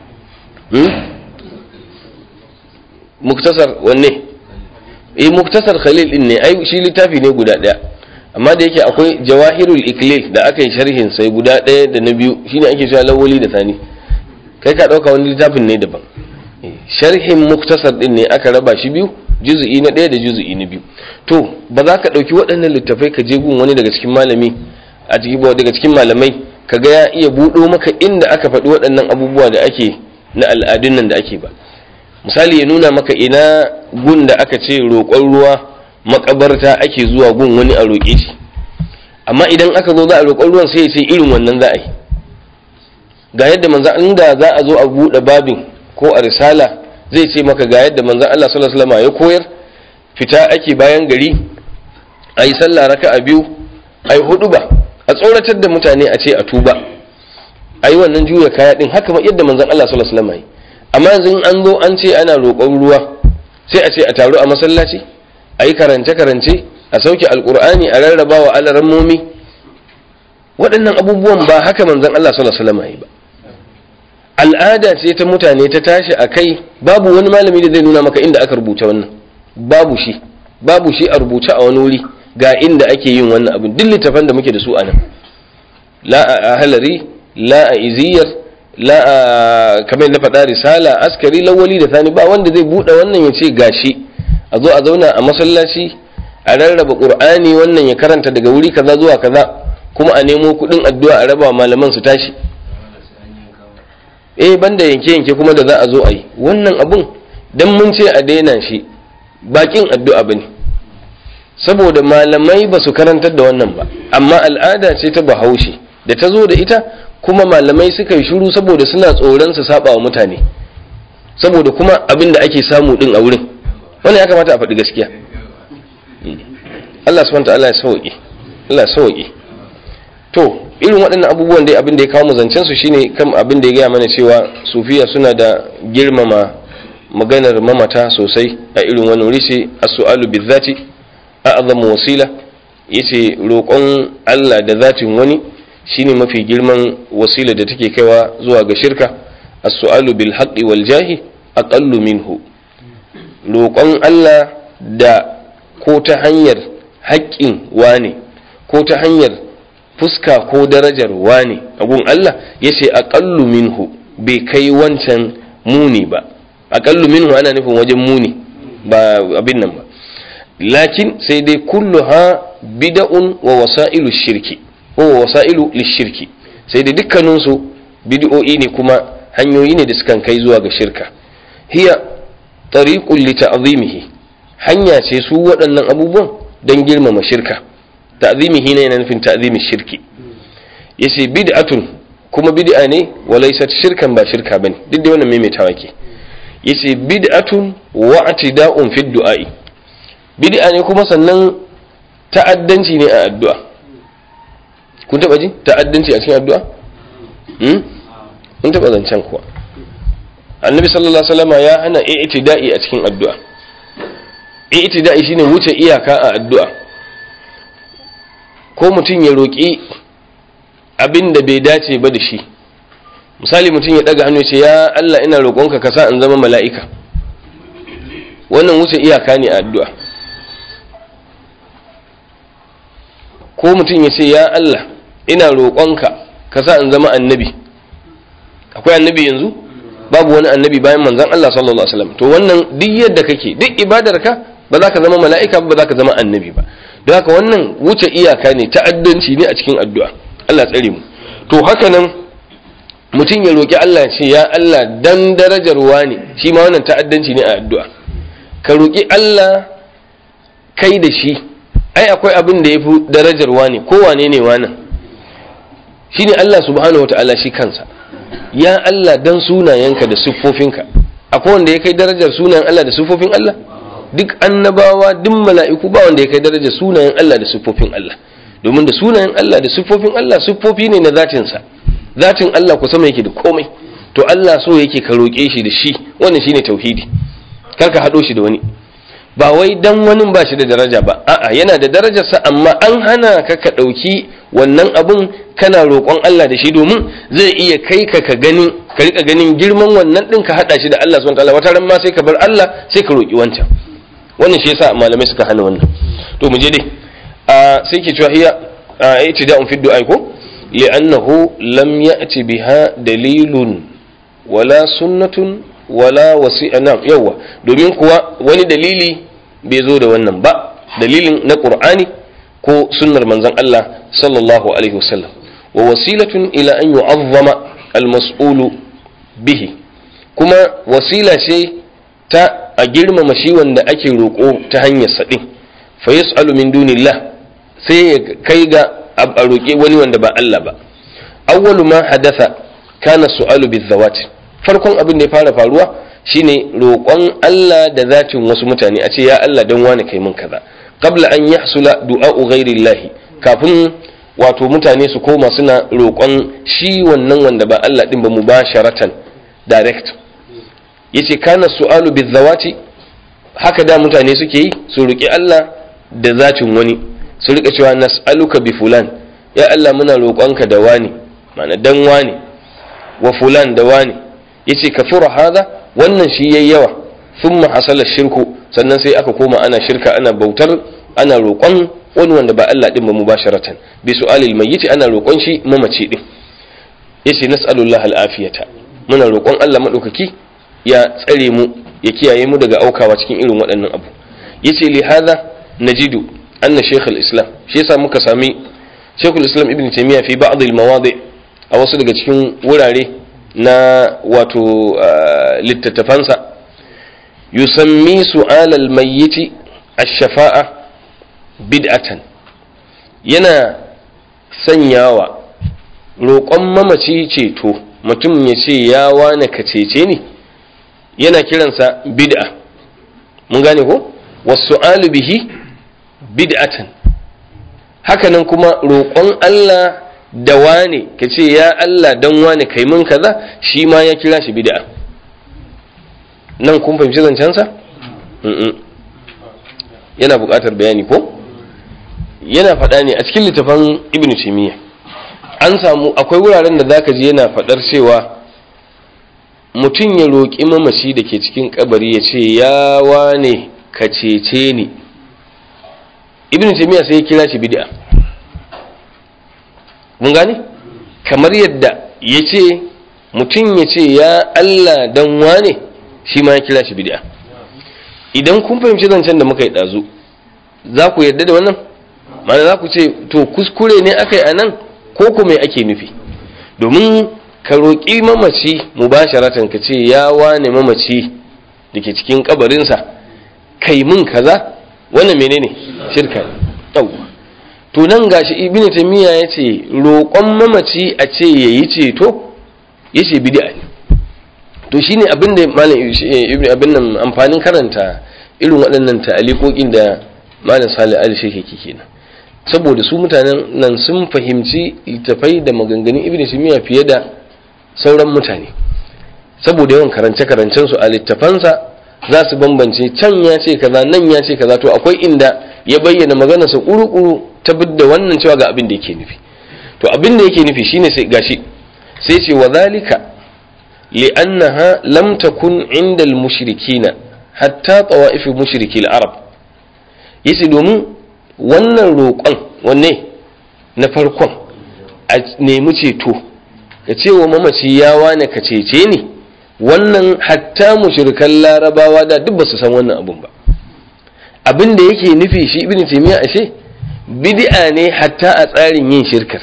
muktasar wanne eh muktasar khalil din ne ai shi littafi ne guda ɗaya amma da yake akwai jawahirul iklil da aka yi sharhin sai guda ɗaya da na biyu shine ake cewa lawali da thani kai ka ɗauka wani littafin ne daban sharhin muktasar din ne aka raba shi biyu juzu'i na ɗaya da juzu'i na biyu to ba za ka ɗauki waɗannan littafai ka je gun wani daga cikin malami a cikin daga cikin malamai ka ga ya iya buɗo maka inda aka faɗi waɗannan abubuwa da ake na al'adun nan da ake ba misali ya nuna maka ina gun da aka ce roƙon ruwa makabarta ake zuwa gun wani a roƙe shi amma idan aka zo za a roƙon ruwan sai ya ce irin wannan za a yi ga yadda manzo inda za a zo a buɗe babin ko a risala zai ce maka ga yadda manzon Allah sallallahu alaihi wasallam ya koyar fita ake bayan gari ayi sallah raka'a biyu ayi hudu ba a tsoratar da mutane a ce a tuba ayi wannan juya kaya din haka yadda manzon Allah sallallahu alaihi wasallam yi amma yanzu in an zo an ce ana roƙon ruwa sai a ce a taru a masallaci ayi karance karance a sauke alqur'ani a rarraba wa alarammomi waɗannan abubuwan ba haka manzon Allah sallallahu alaihi wasallam yi ba al'ada ce ta mutane ta tashi a kai babu wani malami da zai nuna maka inda aka rubuta wannan babu shi babu shi a rubuce a wani wuri ga inda ake yin wannan abin duk littafan da muke da su a nan la a halari la a iziyar la a kamar na faɗa risala askari lawali da sani ba wanda zai buɗe wannan ya ce gashi a zo a zauna a masallaci a rarraba qur'ani wannan ya karanta daga wuri kaza zuwa kaza kuma a nemo kuɗin addu'a a raba malaman su tashi eh banda yanke yanke kuma da za a zo a yi wannan abun dan mun ce a daina shi bakin addu'a bane saboda malamai ba su karantar da wannan ba amma al'ada ce ta bahaushe da ta zo da ita kuma malamai suka yi shuru saboda suna tsoron su saba wa mutane saboda kuma abin da ake samu din a wurin wannan ya kamata a faɗi gaskiya Allah subhanahu ta'ala ya sauke Allah ya sauke to irin waɗannan abubuwan dai abin da ya kawo mu zancen su shine kam abin da ya gaya mana cewa sufiya suna da girmama maganar mamata sosai a irin wani wuri ce as-su'alu bizati a'zamu wasila yace roƙon Allah da zatin wani shine mafi girman wasila da take kaiwa zuwa ga shirka as-su'alu bil haqqi wal jahi aqallu minhu roƙon Allah da ko ta hanyar haƙƙin wane ko ta hanyar fuska ko darajar wane agun Allah yace aqallu minhu bai kai wancan muni ba aqallu minhu ana nufin wajen muni ba abin nan ba lakin sai dai kulluha bid'un wa wasailu shirki ko wasailu lishirki sai dai dukkanin su bid'o'i ne kuma hanyoyi ne da sukan kai zuwa ga shirka hiya tariqul li ta'zimihi hanya ce su waɗannan abubuwan don girmama shirka ta'zimihi ne yana nufin ta'zimi shirki yace bid'atun kuma bid'a ne wa laysat shirkan ba shirka bane duk da wannan maimaitawa ke yace bid'atun wa atida'un fi du'a'i bid'a ne kuma sannan ta'addanci ne a addu'a kun taba ji ta'addanci a cikin addu'a hmm kun taba zancen kuwa annabi sallallahu alaihi wasallam ya hana i'tida'i a cikin addu'a i'tida'i shine wuce iyaka a addu'a ko mutum ya roƙi abin da bai dace ba da shi misali mutum ya daga hannu ya ce ya Allah ina roƙonka ka sa in zama mala'ika wannan wuce iyaka ne a addu'a ko mutum ya ce ya Allah ina roƙonka ka sa in zama annabi akwai annabi yanzu babu wani annabi bayan manzon Allah sallallahu alaihi wasallam to wannan duk yadda kake duk ibadarka ba za ka zama mala'ika ba za ka zama annabi ba don haka wannan wuce iyaka ne ta'addanci ne a cikin addu'a Allah tsare mu to haka nan mutum ya roƙi Allah ce ya Allah dan darajar wani shi ma wannan ta'addanci ne a addu'a ka roƙi Allah kai da shi ai akwai abin da ya fi darajar wani ko wane ne wannan shine Allah subhanahu wata'ala shi kansa ya Allah dan sunayenka da siffofinka akwai wanda ya kai darajar sunayen Allah da siffofin Allah duk annabawa duk mala'iku ba wanda ya kai darajar sunayen Allah da siffofin Allah domin da sunayen Allah da siffofin Allah siffofi ne na zatinsa zatin Allah ku sama yake da komai to Allah so yake ka roƙe shi da shi wannan shine tauhidi kar ka haɗo shi da wani ba wai dan wani ba shi da daraja ba a'a yana da darajarsa amma an hana ka ka ɗauki wannan abun kana roƙon Allah da shi domin zai iya kai ka ka ganin ka rika ganin girman wannan ɗin ka haɗa shi da Allah subhanahu wataala wata ran ma sai ka bar Allah sai ka roƙi wancan wannan shi yasa malamai suka hana wannan to mu je dai a sai ke cewa hiya itida'un fi du'a ko li'annahu lam ya'ti biha dalilun wala sunnatun wala wasi'a nam yawa domin kuwa wani dalili bai zo da wannan ba dalilin na qur'ani ko sunnar manzon Allah sallallahu alaihi wasallam wa wasilatun ila an yu'azzama al-mas'ulu bihi kuma wasila ce ta a girmama shi wanda ake roƙo ta hanyar saɗin fa yas'alu min dunillah sai ya kai ga a roƙe wani wanda ba Allah ba awwalu ma hadatha kana su'alu bizawat farkon abin da ya fara faruwa shine roƙon Allah da zatin wasu mutane a ce ya Allah dan wani kai min kaza qabla an yahsula du'a'u ghairillahi kafin wato mutane su koma suna roƙon shi wannan wanda ba Allah din ba mubasharatan direct yace kana su'alu bizawati haka da mutane suke yi su roƙi Allah da zatin wani su rika cewa nas'aluka bi fulan ya Allah muna roƙonka da wani ma'ana dan wani wa fulan da wani yace kafura hada wannan shi yayi yawa thumma hasala shirku sannan sai aka koma ana shirka ana bautar ana roƙon wani wanda ba Allah din ba mubasharatan bi su'alil mayyit ana roƙon shi mamaci din yace nas'alullahi al'afiyata muna roƙon Allah madaukaki ya tsare mu ya kiyaye mu daga aukawa cikin irin waɗannan abu yace li hadha najidu anna shaykh al-islam shi yasa muka sami shaykh al-islam ibn taymiya fi ba'd al-mawadi' a wasu daga cikin wurare na wato littattafansa yusammi su'al al-mayyit ash-shafa'a bid'atan yana sanyawa roƙon mamaci ceto mutum ya ce ya wane ka cece ni yana kiransa bid'a mun gane ko wasu bihi bid'atan hakanan kuma roƙon Allah da wane ka ce ya Allah don wane kai mun kaza shi ma ya kira shi bid'a nan kun fahimci zancensa? yana buƙatar bayani ko? yana faɗa ne a cikin littafin ibn taymiyyah an samu akwai wuraren da zaka ji yana faɗar cewa mutum ya roƙi mamaci da ke cikin kabari ya ce ya wane ka cece ni ibn taymiyyah sai ya kira shi bid'a mun gane kamar yadda ya ce mutum ya ce ya Allah dan wane shi ma ya kira shi bid'a idan kun fahimci zancen da muka yi ɗazu za ku yarda da wannan mana za ku ce to kuskure ne aka yi a nan ko kuma ake nufi domin ka roƙi mamaci mubasharatan ka ce ya wane mamaci da ke cikin kabarinsa kai mun kaza wannan menene shirka ne to nan gashi ibnu taymiya ya ce roƙon mamaci a ce yayi ceto yace bid'a ne to shine abin da malam ibnu abin nan amfanin karanta irin waɗannan ta'aliƙoƙin da malam salih ali shehi kenan saboda su mutanen nan sun fahimci littafai da maganganun ibn taymiya fiye da sauran mutane saboda yawan karance karancen su a littafansa za su bambance can ya ce kaza nan ya ce kaza to akwai inda ya bayyana magana sa kuru-kuru ta da wannan cewa ga abin da yake nufi to abin da yake nufi shine sai gashi sai ce wa zalika li'annaha lam takun inda al-mushrikina hatta tawa'if mushriki al-arab yace domin wannan roƙon wanne na farkon a nemi ceto ka ce wa mamaci ya wane ka cece ni wannan hatta mushrikan larabawa da duk ba su san wannan abun ba abin da yake nufi shi ibn taymiya ashe bid'a ne hatta a tsarin yin shirkar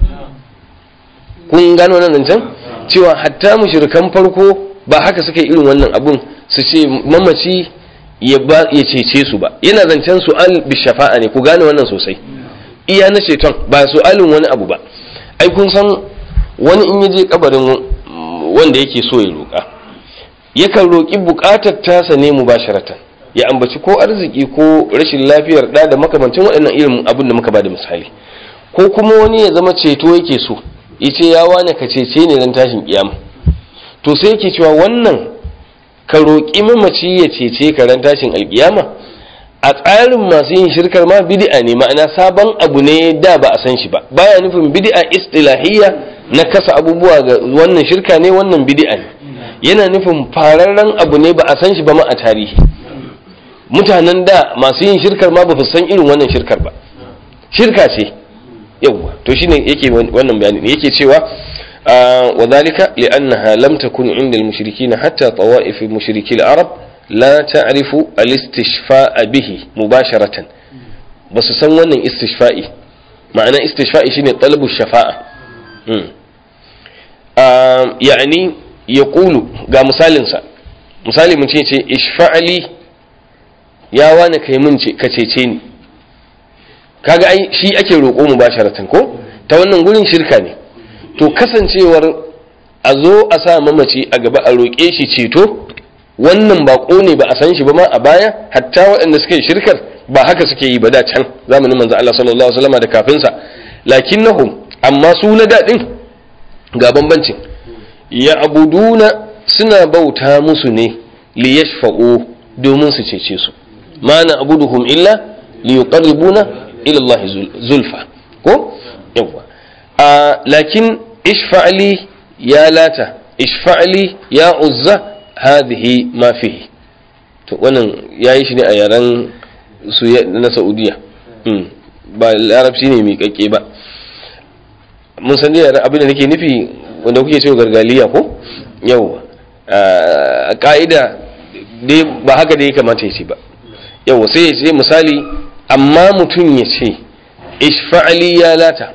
kun gano nan zancen cewa hatta mushrikan farko ba haka suka yi irin wannan abun su ce mamaci ya cece su ba yana zancen su'al bi shafa'a ne ku gane wannan sosai iya na ceton ba su'alin wani abu ba ai kun san wani in yaje kabarin wanda yake so ya roƙa yakan roƙi buƙatar tasa ne mubasharatan ya ambaci ko arziki ko rashin lafiyar da da makamancin waɗannan irin abin da muka ba da misali ko kuma wani ya zama ceto yake so yace ya wane ka cece ne ran tashin kiyama to sai yake cewa wannan ka roƙi mamaci ya cece ka ran tashin alkiyama a tsarin masu yin shirkar ma bid'a ne ma'ana sabon abu ne da ba a san shi ba baya nufin bid'a istilahiyya na kasa abubuwa ga wannan shirka ne wannan bid'a ne yana nufin fararren abu ne ba a san shi ba ma a tarihi mutanen da masu yin shirkar ma ba su san irin wannan shirkar ba shirka ce yawwa to shine yake wannan bayani ne yake cewa وذلك لأنها لم تكن عند المشركين حتى طوائف مشركي العرب لا تعرف الاستشفاء به مباشرة بس سنوانا استشفائي معنى استشفائي شيني طلب الشفاعة يعني يقول قا مثال سا misali mun ce ce ishfa'ali ya wani kai mun ce ka cece ni kaga ai shi ake roƙo mu basharatan ko ta wannan gurin shirka ne to kasancewar a zo a sa mamaci a gaba a roƙe shi ceto wannan baƙo ne ba a san shi ba ma a baya hatta waɗanda suka yi shirkar ba haka suke yi ba da can zamanin manzo Allah sallallahu alaihi wasallam da kafinsa lakinnahum amma su na daɗin ga bambancin ya abuduna suna bauta musu ne li yashfa'u domin su cece su ma na abuduhum illa li yuqarribuna ila Allah zulfa ko yawa لكن اشفع لي يا لاتا اشفع لي يا عزة هذه ما فيه to wannan yayi shi ne a yaren su na Saudiya ba larabci ne mai kakke ba mun san dai abin da nake nufi wanda kuke cewa gargaliya ko yau a ka'ida dai ba haka da ya kamata ya ce ba yau sai ya ce misali amma mutum ya ce ishfa'ali ya lata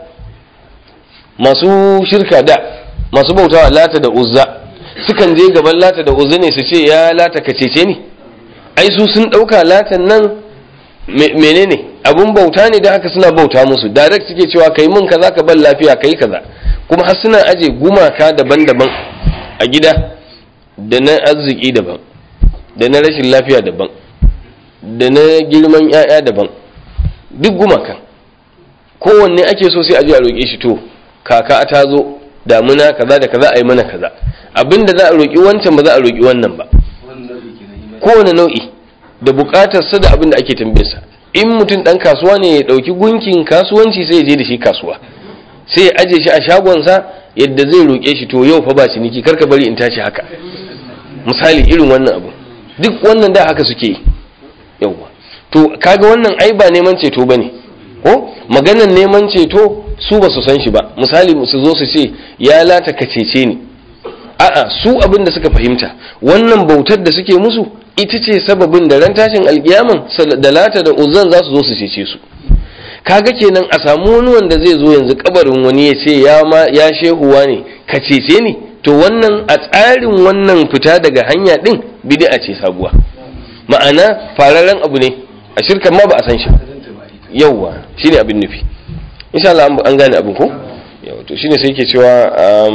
masu shirka da masu bautawa lata da uzza sukan je gaban lata da uzza ne su ce ya lata ka cece ni ai su sun ɗauka latan nan menene abun bauta ne da haka suna bauta musu direct suke cewa kai mun kaza ka ban lafiya kai kaza kuma har suna aje gumaka daban-daban a gida da na arziki daban da na rashin lafiya daban da na girman 'ya'ya daban duk gumakan kowanne ake so sai a je a roƙe shi to kaka ta zo damuna kaza da kaza a yi mana kaza abinda za a roƙi wancan ba za a roƙi wannan ba kowane nau'i da buƙatarsa da abin da ake tambayarsa in mutum ɗan kasuwa ne ya ɗauki gunkin kasuwanci sai ya je da shi kasuwa sai ya aje shi a shagonsa yadda zai roƙe shi to yau fa ba ciniki karka bari in tashi haka misali irin wannan abu duk wannan da haka suke yi yauwa to kaga wannan ai ba neman ceto bane ko maganar neman ceto su ba su san shi ba misali su zo su ce ya lata ka cece ni a'a su abin da suka fahimta wannan bautar da suke musu ita ce sababin da ran tashin alkiyaman da lata da uzan za su zo su cece su kaga kenan a samu wani wanda zai zo yanzu kabarin wani ya ce ya ma ya shehuwa ne ka cece ni to wannan a tsarin wannan fita daga hanya din bid'a ce sabuwa ma'ana fararen abu ne a shirkan ma ba a san shi yauwa shine abin nufi insha Allah an gane abin ko yawa to shine sai yake cewa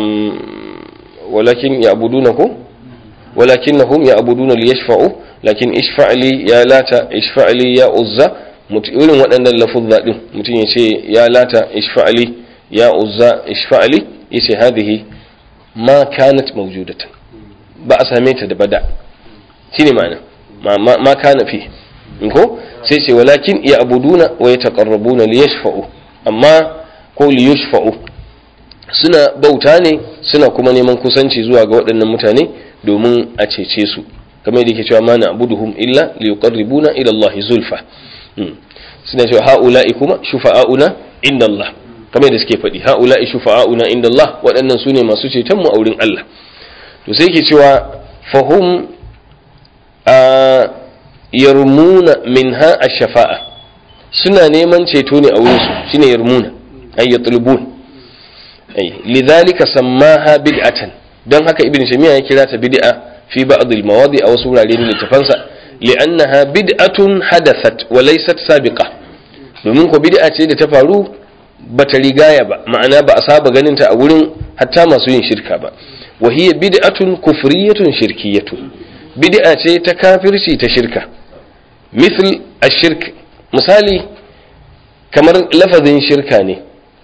walakin ya'buduna ko walakinnahum ya'buduna liyashfa'u lakin ishfa'li ya lata ishfa'li ya uzza irin waɗannan lafuzza din mutum ya ce ya lata ishfa'li ya uzza ishfa'li yace hadhihi ma kanat mawjudatan ba a same ta da bada shine ma'ana ma kana fi ko sai ce walakin ya abuduna wa ya taqarrabuna li yashfa'u amma ko li yashfa'u suna bauta ne suna kuma neman kusanci zuwa ga waɗannan mutane domin a cece su kamar yadda yake cewa ma na abuduhum illa li yuqarribuna ila Allah zulfa suna cewa haula'i kuma shufa'auna inda Allah kamar yadda suke faɗi haula'i shufa'auna inda Allah waɗannan su ne masu ceton mu a wurin Allah to sai yake cewa fahum yarmuna minha ash-shafa'a suna neman ceto ne a wurin su shine yarmuna ay yatlubun ay lidhalika sammaha bid'atan don haka ibn shamiya ya kira ta bid'a fi ba'd al-mawadi a wasu wurare ne littafansa li'annaha bid'atun hadathat wa laysat sabiqa domin ko bid'a ce da ta faru bata rigaya ba ma'ana ba a saba ganin ta a wurin hatta masu yin shirka ba wa hiya bid'atun kufriyatun shirkiyatun bid'a ce ta kafirci ta shirka misal ashirk misali kamar lafazin shirka ne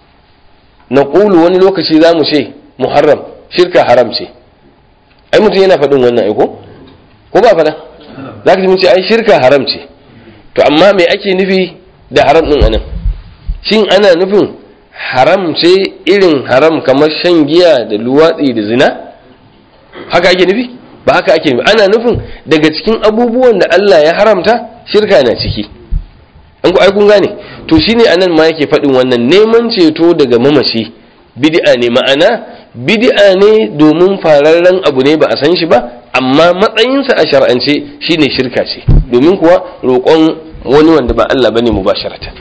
na ƙulu wani lokaci za mu ce muharram shirka haram ce ai mutum yana faɗin wannan aiko ko ba faɗa za ka ji ce ai shirka haram ce to amma me ake nufi da haram ɗin anan shin ana nufin haram ce irin haram kamar shan giya da luwatsi da zina haka ake nufi ba haka ake nufi ana nufin daga cikin abubuwan da Allah ya haramta shirka na ciki an ku ai kun gane to shine anan ma yake faɗin wannan neman ceto daga mamaci bid'a ne ma'ana bid'a ne domin fararren abu ne ba a san shi ba amma matsayinsa a shar'ance shine shirka ce domin kuwa roƙon wani wanda ba Allah bane mubasharatan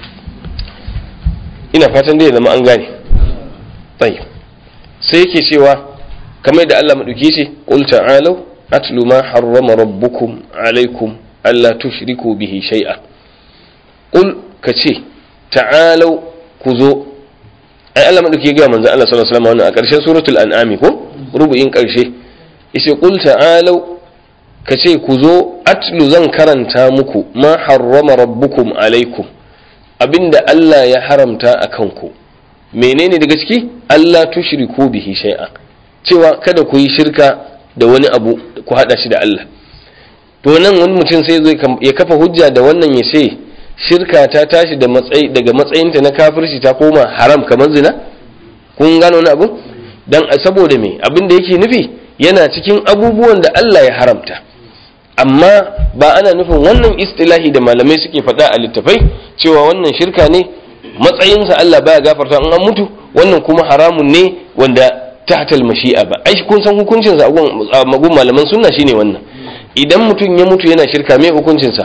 ina fatan dai zama an gane tayyib sai yake cewa kamar da Allah madauki ce qul ta'alu atlu ma harrama rabbukum alaikum alla tushriku bihi shay'a qul kace ta'alu ku zo ai Allah madauki ya ga manzo Allah sallallahu alaihi wasallam wannan a ƙarshen suratul an'am ko rubu'in ƙarshe yace qul ta'alu kace ku zo atlu zan karanta muku ma harrama rabbukum alaikum abinda Allah ya haramta a kanku menene daga ciki Allah tushriku bihi shay'a cewa kada ku yi shirka da wani abu ku hada shi da Allah to nan wani mutum sai zai ya kafa hujja da wannan ya ce shirka ta tashi da matsayi daga matsayinta na kafirci ta koma haram kamar zina kun gano wani abu dan saboda me abin da yake nufi yana cikin abubuwan da Allah ya haramta amma ba ana nufin wannan istilahi da malamai suke faɗa a littafai cewa wannan shirka ne matsayinsa Allah baya gafarta in an mutu wannan kuma haramun ne wanda tahtal mashi'a ba ai kun san hukuncinsa a magun malaman sunna shine wannan idan mutum ya mutu yana shirka me hukuncinsa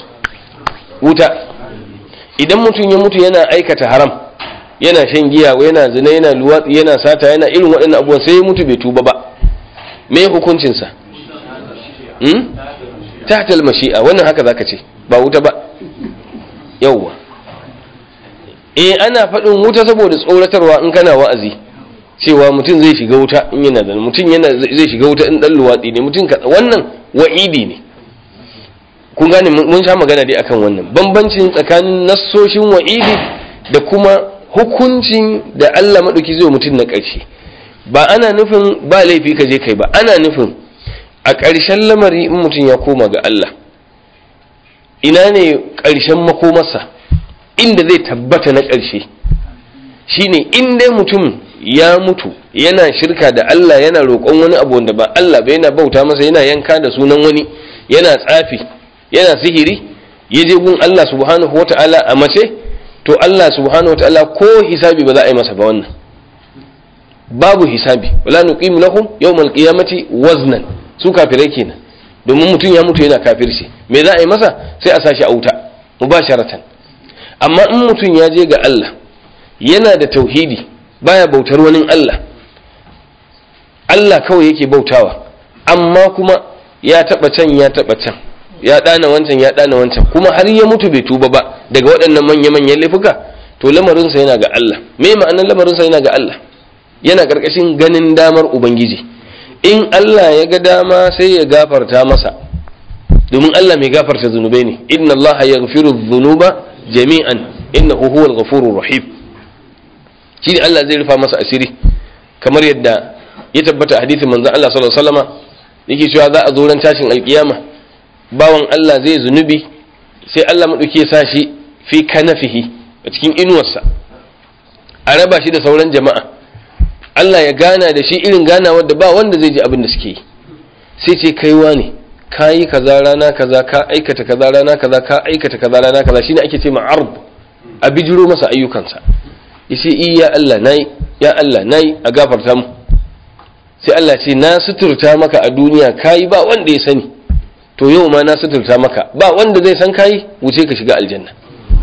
wuta idan mutum ya mutu yana aikata haram yana shan giya yana zina yana luwatsi yana sata yana irin waɗannan abubuwan sai ya mutu bai tuba ba me hukuncinsa hmm? tahtal mashi'a wannan haka zaka ce ba wuta ba yawwa eh ana faɗin wuta saboda tsoratarwa in kana wa'azi cewa mutum zai shiga wuta in yana da mutum yana zai shiga wuta in dan luwatsi ne mutum wannan wa'idi ne kun gane mun sha magana dai akan wannan bambancin tsakanin nassoshin wa'idi da kuma hukuncin da Allah madauki zai mutum na ƙarshe ba ana nufin ba laifi ka je kai ba ana nufin a ƙarshen lamari in mutum ya koma ga Allah ina ne ƙarshen makomarsa inda zai tabbata na ƙarshe shine in dai mutum ya mutu yana shirka da Allah yana roƙon wani abu wanda ba Allah ba yana bauta masa yana yanka da sunan wani yana tsafi yana sihiri ya je gun Allah subhanahu wata'ala a mace to Allah subhanahu wata'ala ko hisabi ba za a yi masa ba wannan babu hisabi wala nuqimu lahum yawmal qiyamati waznan su kafirai kenan domin mutum ya mutu yana kafirci me za a yi masa sai a sashi a wuta mubasharatan amma in mutum ya je ga Allah yana da tauhidi baya bautar wani Allah Allah kawai yake bautawa amma kuma ya taba can ya taba can ya dana wancan ya dana wancan kuma har ya mutu bai tuba ba daga waɗannan manya-manyan laifuka to lamarinsa yana ga Allah me ma'anar lamarinsa yana ga Allah yana ƙarƙashin ganin damar ubangiji in Allah ya ga dama sai ya gafarta masa domin Allah mai gafarta zunubai ne inna Allah yaghfiru dhunuba jami'an innahu huwal ghafurur rahim shi Allah zai rufa masa asiri kamar yadda ya tabbata a hadisin manzon Allah sallallahu alaihi wasallama yake cewa za a zo ran tashin alkiyama bawan Allah zai zunubi sai Allah madauki ya sa shi fi kanafihi a cikin inuwarsa a raba shi da sauran jama'a Allah ya gana da shi irin ganawar da ba wanda zai ji abin da suke yi sai ce kaiwa ne ka yi kaza rana kaza ka aikata kaza rana kaza ka aikata kaza rana kaza shine ake ce ma arb a bijiro masa ayyukansa yace i ya Allah nayi ya Allah nayi a gafarta mu sai Allah ce na suturta maka a duniya kayi ba wanda ya sani to yau ma na suturta maka ba wanda zai san kayi wuce ka shiga aljanna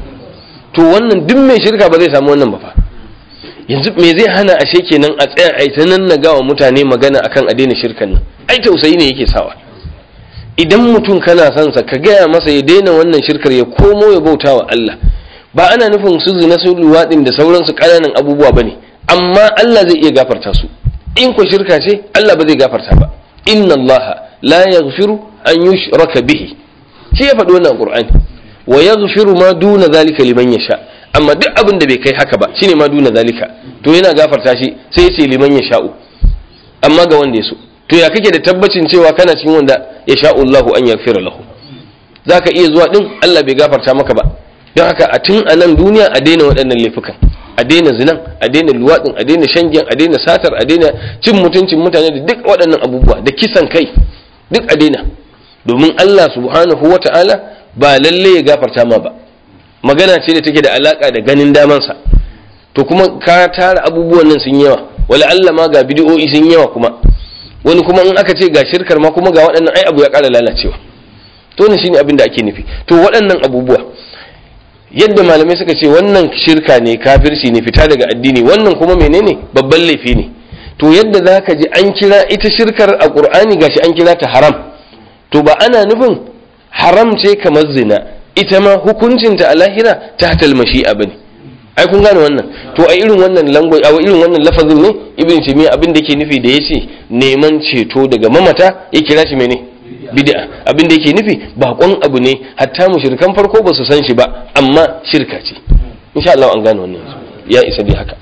to wannan duk mai shirka ba zai samu wannan ba fa yanzu me zai hana ashe kenan a tsaya ai ta nan wa mutane magana akan a daina shirkan nan ai tausayi ne yake sawa idan mutum kana son sa ka gaya masa ya daina wannan shirkar ya komo ya bauta wa Allah ba ana nufin su zina su luwaɗin da sauransu ƙananan abubuwa bane amma Allah zai iya gafarta su in ku shirka ce Allah ba zai gafarta ba inna Allah la yaghfiru an yushraka bihi shi ya faɗi wannan Qur'ani wa yaghfiru ma duna zalika liman yasha amma duk abin da bai kai haka ba shine ma duna zalika to yana gafarta shi sai ya ce liman yasha'u amma ga wanda ya so to ya kake da tabbacin cewa kana cikin wanda ya sha'u Allahu an yaghfira lahu zaka iya zuwa din Allah bai gafarta maka ba don haka a tun a nan duniya a daina waɗannan laifukan a daina zinan a daina luwaɗin a daina shangiyan a daina satar a daina cin mutuncin mutane da duk waɗannan abubuwa da kisan kai duk a daina domin Allah subhanahu wa ta'ala ba lalle ya gafarta ma ba magana ce da take da alaka da ganin damansa to kuma ka tara abubuwan nan sun yawa wala Allah ma ga bidiyo'i sun yawa kuma wani kuma in aka ce ga shirkar ma kuma ga waɗannan ai abu ya ƙara lalacewa to ne shine abin da ake nufi to waɗannan abubuwa yadda malamai suka ce wannan shirka ne kafirci ne fita daga addini wannan kuma menene babban laifi ne to yadda za ka ji an kira ita shirkar a ƙur'ani gashi an kira ta haram to ba ana nufin haram ce kamar zina ita ma hukuncinta a lahira ta hatal mashi'a bane ai kun gane wannan to a irin wannan language a irin wannan lafazin ne ibn taymiya abin da yake nufi da yace neman ceto daga mamata ya kira shi mene bid'a abin da yake nufi bakon abu ne hatta mushrikan farko ba su san shi ba amma shirka ce insha Allah an gane wannan ya isa dai haka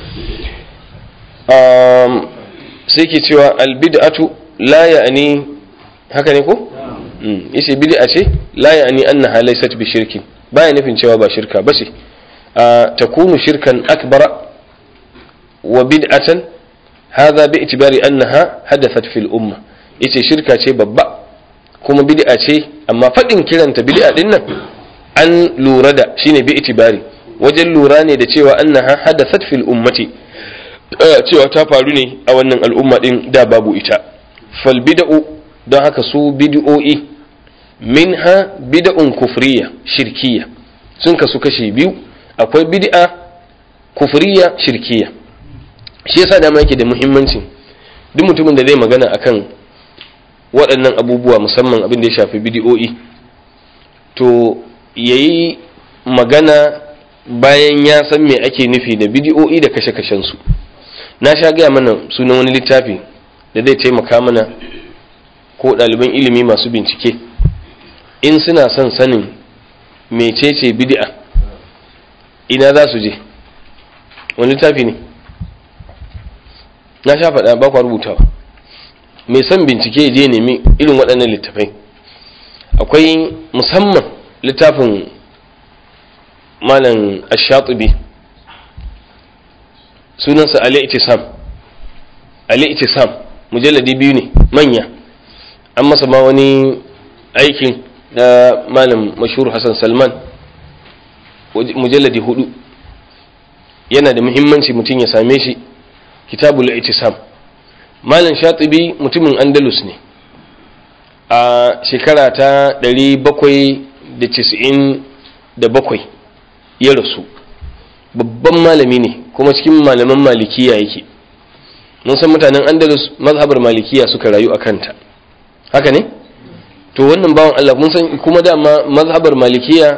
um, sai ke cewa albid'atu la ya'ni haka ne ko yace bid'a ce la ya'ni annaha laysat bi shirkin baya nufin cewa ba shirka ba ce takunu shirkan akbara wa bid'atan hadha bi itibari annaha hadathat fil umma yace shirka ce babba kuma bid'a ce amma faɗin kiranta bid'a din nan an lura da shine bi itibari wajen lura ne da cewa annaha hadathat fil ummati cewa ta faru ne a wannan al'umma din da babu ita fal bid'u don haka su bid'o'i minha bid'un kufriya shirkiya sun kasu kashi biyu akwai bid'a kufriya shirkiya shi yasa dama yake da muhimmanci duk mutumin da zai magana akan waɗannan abubuwa musamman abin da ya shafi bid'o'i to yayi magana bayan ya san me ake nufi da bid'o'i da kashe-kashen su na sha gaya mana sunan wani littafi da zai taimaka mana ko ɗaliban ilimi masu bincike in suna son sanin mecece bid'a ina za su je wani littafi ne na sha faɗa ba kwa rubutawa mai son bincike je nemi irin waɗannan littafai akwai musamman littafin malam ashatubi sunansa ali itisam ali itisam mujalladi biyu ne manya an masa ma wani aikin da malam mashhur hassan salman mujalladi hudu yana da muhimmanci mutum ya same shi kitabul itisam malam shatibi mutumin andalus ne a shekara ta 797 ya rasu babban malami ne kuma cikin malaman malikiya yake mun san mutanen andalus mazhabar malikiya suka rayu a kanta haka ne to wannan bawan Allah mun san kuma dama mazhabar malikiya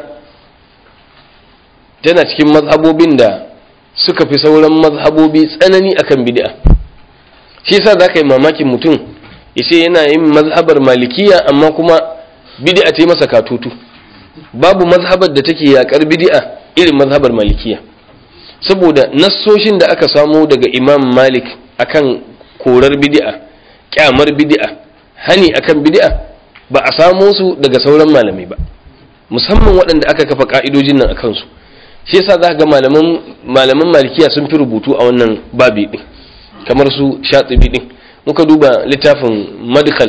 tana cikin mazhabobin da suka fi sauran mazhabobi tsanani akan bid'a shi yasa zaka yi mamakin mutum yace yana yin mazhabar malikiya amma kuma bid'a ta yi masa katutu babu mazhabar da take yakar bid'a irin mazhabar malikiya saboda nassoshin da aka samo daga imam malik akan korar bid'a kyamar bid'a hani akan bid'a ba a samo su daga sauran malamai ba musamman waɗanda aka kafa ka'idojin nan akan su shi yasa za ga malaman malaman malikiya sun fi rubutu a wannan babi din kamar su shatibi din muka duba littafin madkhal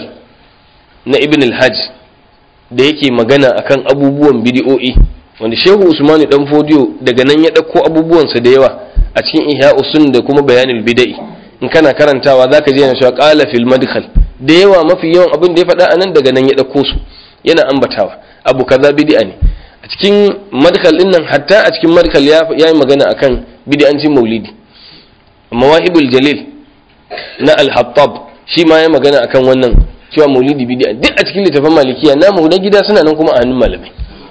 na ibn al-hajj da yake magana akan abubuwan bidi'o'i wanda shehu usmani dan fodiyo daga nan ya ɗauko abubuwansa da yawa a cikin ihya usun da kuma bayanin bida'i in kana karantawa zaka je yana cewa qala fil madkhal da yawa mafi yawan abin da ya faɗa anan daga nan ya ɗauko su yana ambatawa abu kaza bid'a ne a cikin madkhal din nan hatta a cikin madkhal ya yi magana akan bid'ancin maulidi mawahibul jalil na al-hattab shi ma ya magana akan wannan cewa maulidi bid'a duk a cikin littafin malikiya namu na gida suna nan kuma a hannun malamai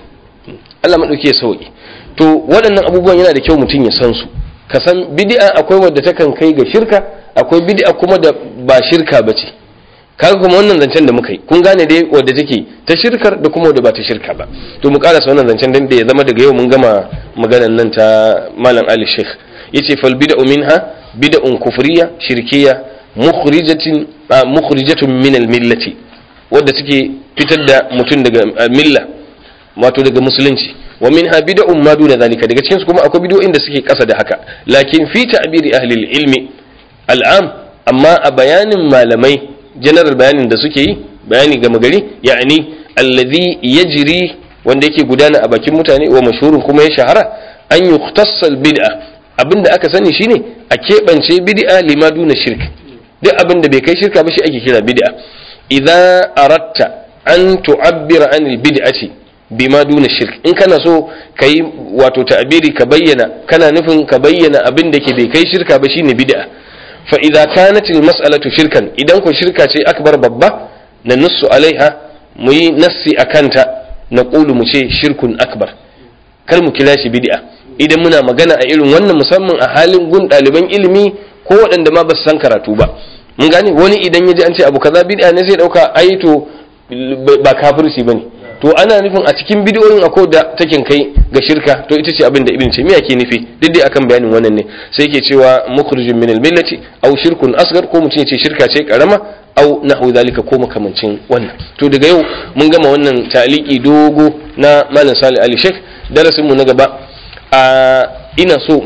Allah madauki ya sauki to waɗannan abubuwan yana da kyau mutum ya san su ka san bid'a akwai wadda takan kai ga shirka akwai bid'a kuma da ba shirka bace kaga kuma wannan zancen da muka yi kun gane dai wadda take ta shirkar da kuma wadda ba ta shirka ba to mu karasa wannan zancen dan da ya zama daga yau mun gama maganar nan ta malam Ali Sheikh yace fal bid'u minha bid'un kufriya shirkiya mukhrijatin mukhrijatun min al millati wadda take fitar da mutum daga milla wato daga musulunci wa minha bid'un ma duna zalika daga cikin su kuma akwai bid'o'in da suke kasa da haka lakin fi ta'biri ahli ilmi al'am amma a bayanin malamai general bayanin da suke yi bayani gama gari ya'ani allazi yajri wanda yake gudana a bakin mutane wa mashhurun kuma ya shahara an yukhtassal bid'a abinda aka sani shine a keɓance bid'a lima duna shirk duk abinda bai kai shirka ba shi ake kira bid'a idza aratta an tu'abbira anil bid'ati bima duna shirk in kana so ka yi wato ta'abiri ka bayyana kana nufin ka bayyana abin da ke bai kai shirka ba shine bid'a fa idza kanat al mas'alatu shirkan idan ko shirka ce akbar babba na nussu alaiha mu yi nassi akanta na qulu mu ce shirkun akbar kar mu kira shi bid'a idan muna magana a irin wannan musamman a halin gun ɗaliban ilimi ko waɗanda ma ba su san karatu ba mun gane wani idan ya ji an ce abu kaza bid'a ne zai dauka ai to ba kafirci bane to ana nufin a cikin bidiyoyin akwai da takin kai ga shirka to ita ce abin da ibn taymiya ke nufi duk dai akan bayanin wannan ne sai yake cewa mukhrijun min al-millati aw shirkun asghar ko mutum ya ce shirka ce karama aw nahwu zalika ko makamancin wannan to daga yau mun gama wannan taliki dogo na malam salih ali sheikh darasin mu na gaba a ina so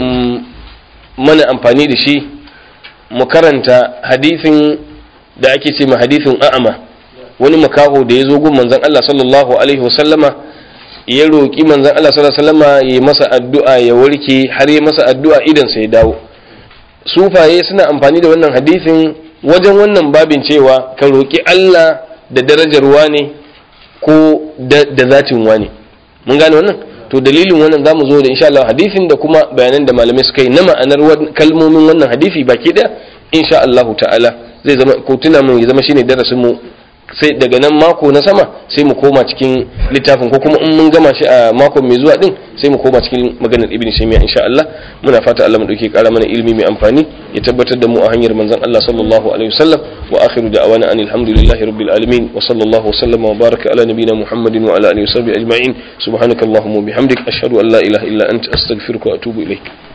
mana amfani da shi mu karanta hadisin da ake ce ma hadisin a'ama wani makaho da ya zo gun manzon Allah sallallahu alaihi wasallama ya roƙi manzon Allah sallallahu alaihi wasallama ya masa addu'a ya warke har ya masa addu'a idan sai ya dawo sufaye suna amfani da wannan hadisin wajen wannan babin cewa ka roƙi Allah da darajar wane ko da zatin wane mun gane wannan to dalilin wannan zamu zo da insha Allah hadisin da kuma bayanan da malamai suka yi na ma'anar kalmomin wannan hadisi baki daya insha Allah ta'ala zai zama ko tuna mun ya zama shine darasin mu sai daga nan mako na sama sai mu koma cikin littafin ko kuma in mun gama shi a mako mai zuwa din sai mu koma cikin maganar ibn shaymiya insha Allah muna fata Allah mu dauke kara mana ilimi mai amfani ya tabbatar da mu a hanyar manzon Allah sallallahu alaihi wasallam wa akhiru da'wana anil hamdulillahi rabbil alamin wa sallallahu wa sallama wa baraka ala nabiyyina muhammadin wa ala alihi wa sahbihi ajma'in subhanakallahumma wa bihamdik ashhadu an la ilaha illa anta astaghfiruka wa atubu ilaik